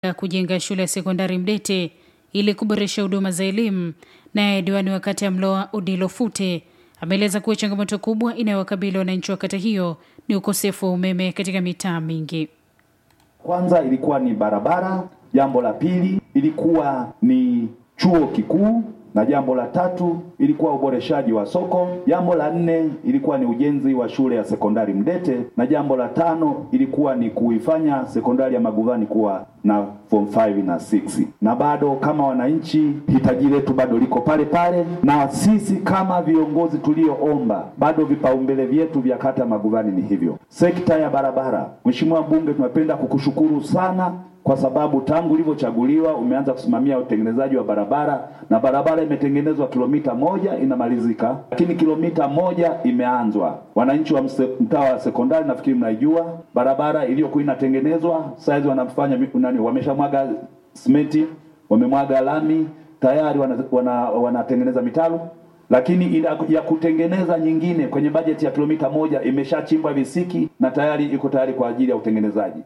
ya kujenga shule ya sekondari Mdete ili kuboresha huduma za elimu. Naye diwani wa kata ya Mloa Odilo Fute ameeleza kuwa changamoto kubwa inayowakabili wananchi wa kata hiyo ni ukosefu wa umeme katika mitaa mingi. Kwanza ilikuwa ni barabara, jambo la pili ilikuwa ni chuo kikuu na jambo la tatu ilikuwa uboreshaji wa soko. Jambo la nne ilikuwa ni ujenzi wa shule ya sekondari Mdete, na jambo la tano ilikuwa ni kuifanya sekondari ya Maguvani kuwa na form 5 na 6. Na bado kama wananchi, hitaji letu bado liko pale pale, na sisi kama viongozi tulioomba, bado vipaumbele vyetu vya kata Maguvani ni hivyo. Sekta ya barabara, Mheshimiwa Mbunge, tunapenda kukushukuru sana kwa sababu tangu ulivyochaguliwa umeanza kusimamia utengenezaji wa barabara na barabara imetengenezwa kilomita moja inamalizika, lakini kilomita moja imeanzwa. Wananchi wa mtaa wa sekondari nafikiri mnaijua barabara iliyokuwa inatengenezwa, saizi wanafanya nani, wameshamwaga simenti, wamemwaga lami tayari, wanatengeneza wana, wana mitalo lakini ila ya kutengeneza nyingine kwenye bajeti ya kilomita moja imeshachimbwa visiki na tayari iko tayari kwa ajili ya utengenezaji.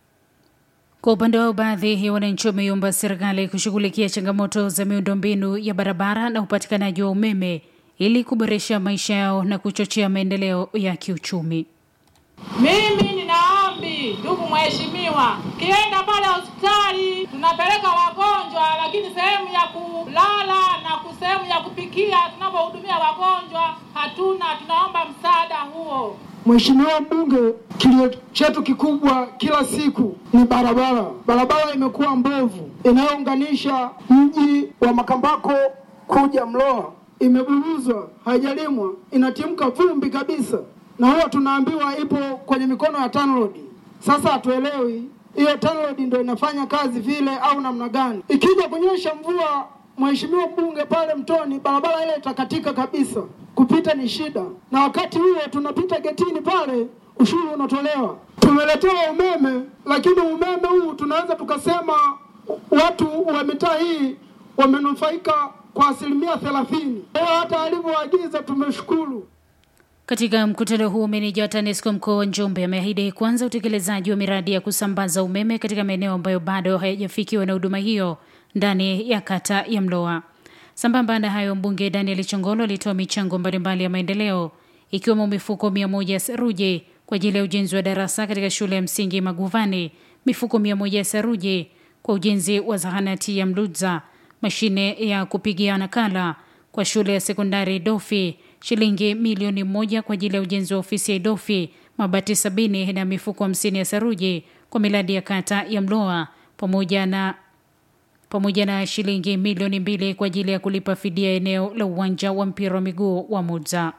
Kwa upande wao, baadhi ya wananchi wameiomba serikali kushughulikia changamoto za miundombinu ya barabara na upatikanaji wa umeme ili kuboresha maisha yao na kuchochea maendeleo ya kiuchumi. Mimi ninaombi, ndugu mheshimiwa, kienda pale hospitali tunapeleka wagonjwa, lakini sehemu ya kulala na sehemu ya kupikia tunapohudumia wagonjwa hatuna. Tunaomba msaada huo. Mheshimiwa Mbunge, kilio chetu kikubwa kila siku ni barabara. Barabara imekuwa mbovu, inayounganisha mji wa Makambako kuja Mloa imeburuzwa, haijalimwa, inatimka vumbi kabisa, na huwa tunaambiwa ipo kwenye mikono ya TANROADS. Sasa hatuelewi hiyo TANROADS ndio inafanya kazi vile au namna gani? Ikija kunyesha mvua, Mheshimiwa Mbunge, pale Mtoni barabara ile itakatika kabisa kupita ni shida, na wakati huo tunapita getini pale, ushuru unatolewa. Tumeletewa umeme, lakini umeme huu tunaweza tukasema watu wa mitaa hii wamenufaika kwa asilimia thelathini. Hata alivyoagiza tumeshukuru. Katika mkutano huo, meneja wa TANESCO mkoa wa Njombe ameahidi kuanza utekelezaji wa miradi ya kusambaza umeme katika maeneo ambayo bado hayajafikiwa na huduma hiyo ndani ya kata ya Mloa. Sambamba na hayo, mbunge Daniel Chongolo alitoa michango mbalimbali ya maendeleo ikiwemo mifuko mia moja ya saruji kwa ajili ya ujenzi wa darasa katika shule ya msingi Maguvani, mifuko mia moja ya saruji kwa ujenzi wa zahanati ya Mludza, mashine ya kupigia nakala kwa shule ya sekondari Dofi, shilingi milioni moja kwa ajili ya ujenzi wa ofisi ya Dofi, mabati sabini na mifuko hamsini ya saruji kwa miradi ya kata ya Mloa pamoja na pamoja na shilingi milioni mbili kwa ajili ya kulipa fidia eneo la uwanja wa mpira wa miguu wa Mudza.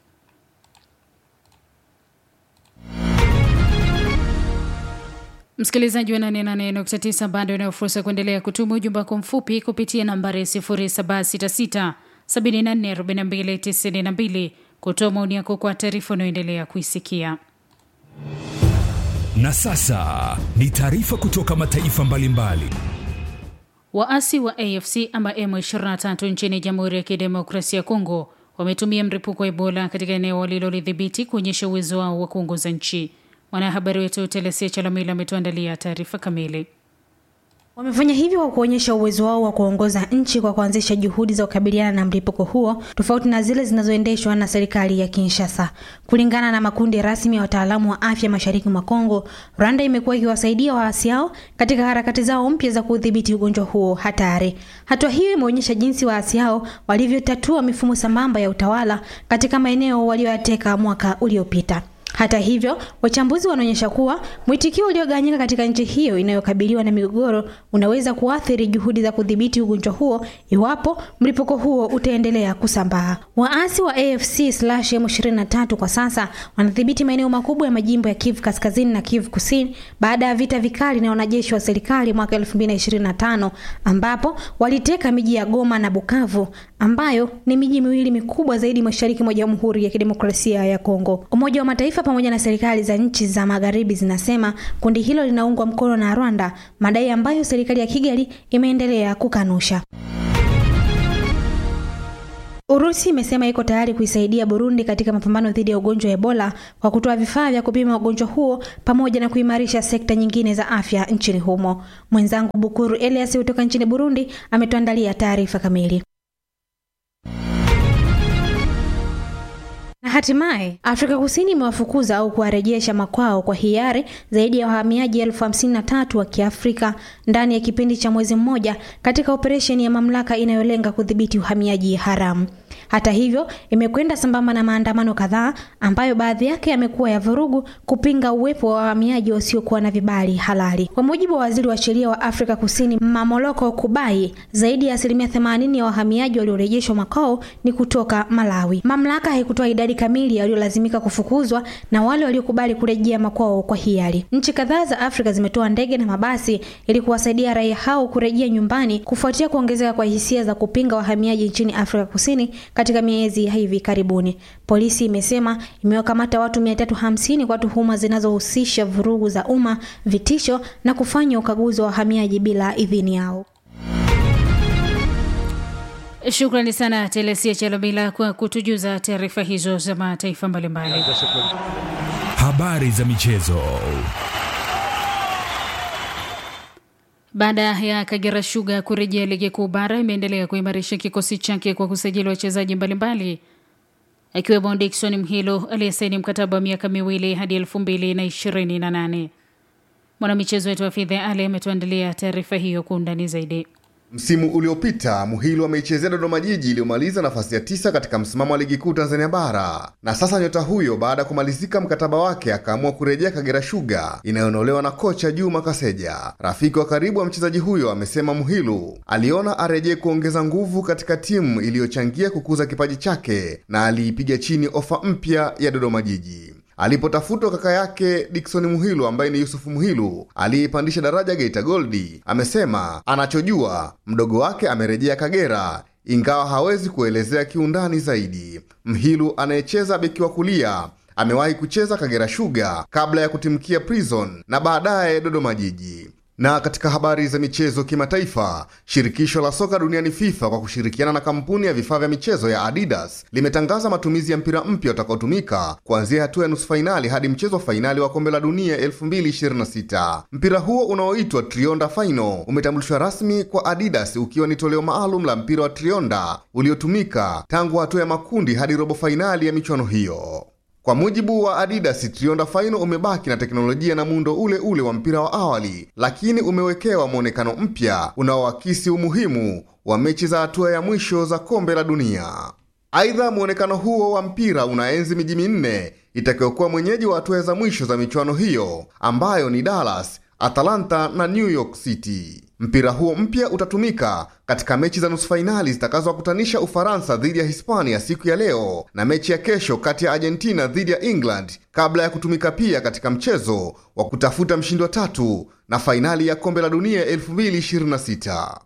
Msikilizaji wa 88.9 bado inayo fursa ya kuendelea kutuma ujumbe wako mfupi kupitia nambari 0766 744292 kutoa maoni yako kwa taarifa unayoendelea kuisikia. Na sasa ni taarifa kutoka mataifa mbalimbali. Waasi wa AFC ama M23 nchini Jamhuri ya Kidemokrasia ya Kongo wametumia mlipuko wa Ebola katika eneo walilolidhibiti kuonyesha uwezo wao wa kuongoza nchi. Mwanahabari wetu Telesia Chalamila ametuandalia taarifa kamili. Wamefanya hivyo kwa kuonyesha uwezo wao wa kuongoza nchi kwa kuanzisha juhudi za kukabiliana na mlipuko huo tofauti na zile zinazoendeshwa na serikali ya Kinshasa. Kulingana na makundi rasmi ya wataalamu wa afya mashariki mwa Kongo, Rwanda imekuwa ikiwasaidia waasi hao katika harakati zao mpya za kudhibiti ugonjwa huo hatari. Hatua hiyo imeonyesha jinsi waasi hao walivyotatua mifumo sambamba ya utawala katika maeneo walioyateka mwaka uliopita. Hata hivyo, wachambuzi wanaonyesha kuwa mwitikio uliogawanyika katika nchi hiyo inayokabiliwa na migogoro unaweza kuathiri juhudi za kudhibiti ugonjwa huo iwapo mlipuko huo utaendelea kusambaa. Waasi wa AFC M23 kwa sasa wanadhibiti maeneo makubwa ya majimbo ya Kivu Kaskazini na Kivu Kusini baada ya vita vikali na wanajeshi wa serikali mwaka 2025 ambapo waliteka miji ya Goma na Bukavu ambayo ni miji miwili mikubwa zaidi mashariki mwa Jamhuri ya Kidemokrasia ya Kongo. Umoja wa Mataifa pamoja na serikali za nchi za magharibi zinasema kundi hilo linaungwa mkono na Rwanda, madai ambayo serikali ya Kigali imeendelea kukanusha. Urusi imesema iko tayari kuisaidia Burundi katika mapambano dhidi ya ugonjwa wa Ebola kwa kutoa vifaa vya kupima ugonjwa huo pamoja na kuimarisha sekta nyingine za afya nchini humo. Mwenzangu Bukuru Elias kutoka nchini Burundi ametuandalia taarifa kamili. Na hatimaye Afrika Kusini imewafukuza au kuwarejesha makwao kwa hiari zaidi ya wahamiaji elfu hamsini na tatu wa Kiafrika ndani ya kipindi cha mwezi mmoja katika operesheni ya mamlaka inayolenga kudhibiti uhamiaji haramu. Hata hivyo, imekwenda sambamba na maandamano kadhaa ambayo baadhi yake yamekuwa ya vurugu kupinga uwepo wa wahamiaji wasiokuwa na vibali halali. Kwa mujibu wa waziri wa sheria wa Afrika Kusini Mamoloko Kubai, zaidi ya asilimia 80 ya wahamiaji waliorejeshwa makwao ni kutoka Malawi. Mamlaka haikutoa idadi kamili ya waliolazimika kufukuzwa na wale waliokubali kurejea makwao kwa hiari. Nchi kadhaa za Afrika zimetoa ndege na mabasi ili kuwasaidia raia hao kurejea nyumbani kufuatia kuongezeka kwa hisia za kupinga wahamiaji nchini Afrika Kusini katika miezi ya hivi karibuni. Polisi imesema imewakamata watu 350 kwa tuhuma zinazohusisha vurugu za umma, vitisho na kufanya ukaguzi wa wahamiaji bila idhini yao. Shukrani sana Telesia Chalobila kwa kutujuza taarifa hizo za mataifa mbalimbali. Habari za michezo. Baada ya Kagera Sugar kurejea ligi kuu bara, imeendelea kuimarisha kikosi chake kwa kusajili wachezaji mbalimbali akiwemo Dickson Mhilo aliyesaini mkataba wa miaka miwili hadi elfu mbili na ishirini na nane. Mwanamichezo wetu wa Fidha Ali ametuandalia taarifa hiyo kwa undani zaidi. Msimu uliopita Muhilu ameichezea Dodoma Jiji iliyomaliza nafasi ya tisa katika msimamo wa ligi kuu Tanzania Bara, na sasa nyota huyo baada ya kumalizika mkataba wake akaamua kurejea Kagera Sugar inayonolewa na kocha Juma Kaseja. Rafiki wa karibu wa mchezaji huyo amesema Muhilu aliona arejee kuongeza nguvu katika timu iliyochangia kukuza kipaji chake na aliipiga chini ofa mpya ya Dodoma Jiji. Alipotafutwa kaka yake Dickson Muhilu ambaye ni Yusufu Muhilu aliyeipandisha daraja Geita Goldi, amesema anachojua mdogo wake amerejea Kagera, ingawa hawezi kuelezea kiundani zaidi. Mhilu anayecheza beki wa kulia amewahi kucheza Kagera Sugar kabla ya kutimkia Prison na baadaye Dodoma Jiji. Na katika habari za michezo kimataifa, shirikisho la soka duniani FIFA kwa kushirikiana na kampuni ya vifaa vya michezo ya Adidas limetangaza matumizi ya mpira mpya utakaotumika kuanzia hatua ya nusu fainali hadi mchezo wa fainali wa kombe la dunia 2026. Mpira huo unaoitwa Trionda Final umetambulishwa rasmi kwa Adidas ukiwa ni toleo maalum la mpira wa Trionda uliotumika tangu hatua ya makundi hadi robo fainali ya michuano hiyo. Kwa mujibu wa Adidas, Trionda Final umebaki na teknolojia na muundo ule ule wa mpira wa awali, lakini umewekewa mwonekano mpya unaoakisi umuhimu wa mechi za hatua ya mwisho za kombe la dunia. Aidha, mwonekano huo wa mpira unaenzi miji minne itakayokuwa mwenyeji wa hatua za mwisho za michuano hiyo ambayo ni Dallas, Atalanta na New York City. Mpira huo mpya utatumika katika mechi za nusu fainali zitakazowakutanisha Ufaransa dhidi ya Hispania siku ya leo na mechi ya kesho kati ya Argentina dhidi ya England kabla ya kutumika pia katika mchezo wa kutafuta mshindi wa tatu na fainali ya kombe la dunia 2026.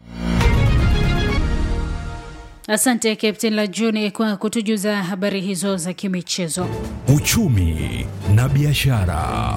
Asante Captain Lajuni kwa kutujuza habari hizo za kimichezo. Uchumi na biashara.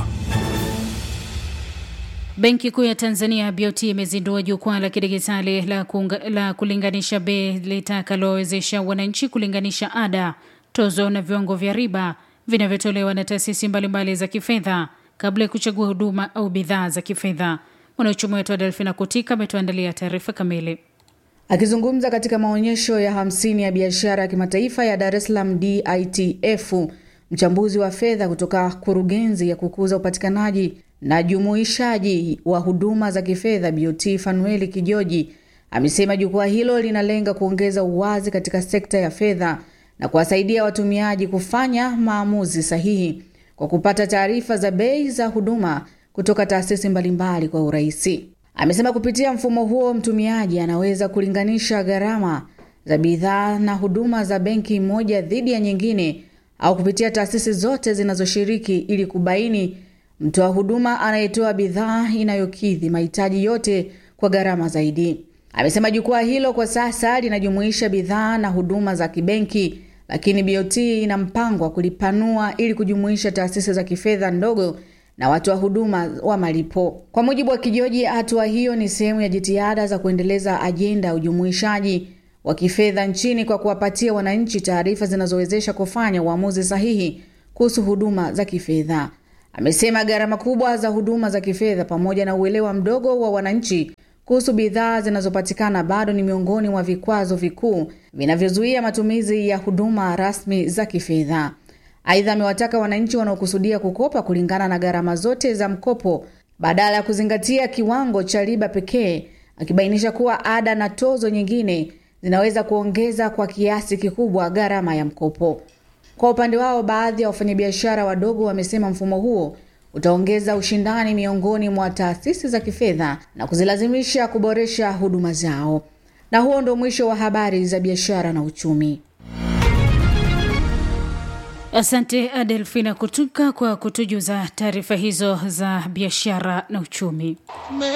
Benki Kuu ya Tanzania BOT imezindua jukwaa la kidigitali la, la kulinganisha bei litakalowezesha wananchi kulinganisha ada, tozo na viwango vya riba vinavyotolewa na taasisi mbalimbali za kifedha kabla ya kuchagua huduma au bidhaa za kifedha. Mwanauchumi wetu wa Delfina Kutika ametuandalia taarifa kamili. Akizungumza katika maonyesho ya hamsini ya biashara ya kimataifa ya Dar es Salaam DITF, mchambuzi wa fedha kutoka kurugenzi ya kukuza upatikanaji na jumuishaji wa huduma za kifedha BOT Fanueli Kijoji amesema jukwaa hilo linalenga kuongeza uwazi katika sekta ya fedha na kuwasaidia watumiaji kufanya maamuzi sahihi kwa kupata taarifa za bei za huduma kutoka taasisi mbalimbali kwa urahisi. Amesema kupitia mfumo huo mtumiaji anaweza kulinganisha gharama za bidhaa na huduma za benki moja dhidi ya nyingine au kupitia taasisi zote zinazoshiriki ili kubaini mtoa huduma anayetoa bidhaa inayokidhi mahitaji yote kwa gharama zaidi. Amesema jukwaa hilo kwa sasa linajumuisha bidhaa na huduma za kibenki, lakini BOT ina mpango wa kulipanua ili kujumuisha taasisi za kifedha ndogo na watoa huduma wa malipo. Kwa mujibu wa Kijoji, hatua hiyo ni sehemu ya jitihada za kuendeleza ajenda ya ujumuishaji wa kifedha nchini kwa kuwapatia wananchi taarifa zinazowezesha kufanya uamuzi sahihi kuhusu huduma za kifedha. Amesema gharama kubwa za huduma za kifedha pamoja na uelewa mdogo wa wananchi kuhusu bidhaa zinazopatikana bado ni miongoni mwa vikwazo vikuu vinavyozuia matumizi ya huduma rasmi za kifedha. Aidha, amewataka wananchi wanaokusudia kukopa kulingana na gharama zote za mkopo badala ya kuzingatia kiwango cha riba pekee, akibainisha kuwa ada na tozo nyingine zinaweza kuongeza kwa kiasi kikubwa gharama ya mkopo. Kwa upande wao, baadhi ya wafanyabiashara wadogo wamesema mfumo huo utaongeza ushindani miongoni mwa taasisi za kifedha na kuzilazimisha kuboresha huduma zao. Na huo ndo mwisho wa habari za biashara na uchumi. Asante Adelfina Kutuka kwa kutujuza taarifa hizo za biashara na uchumi.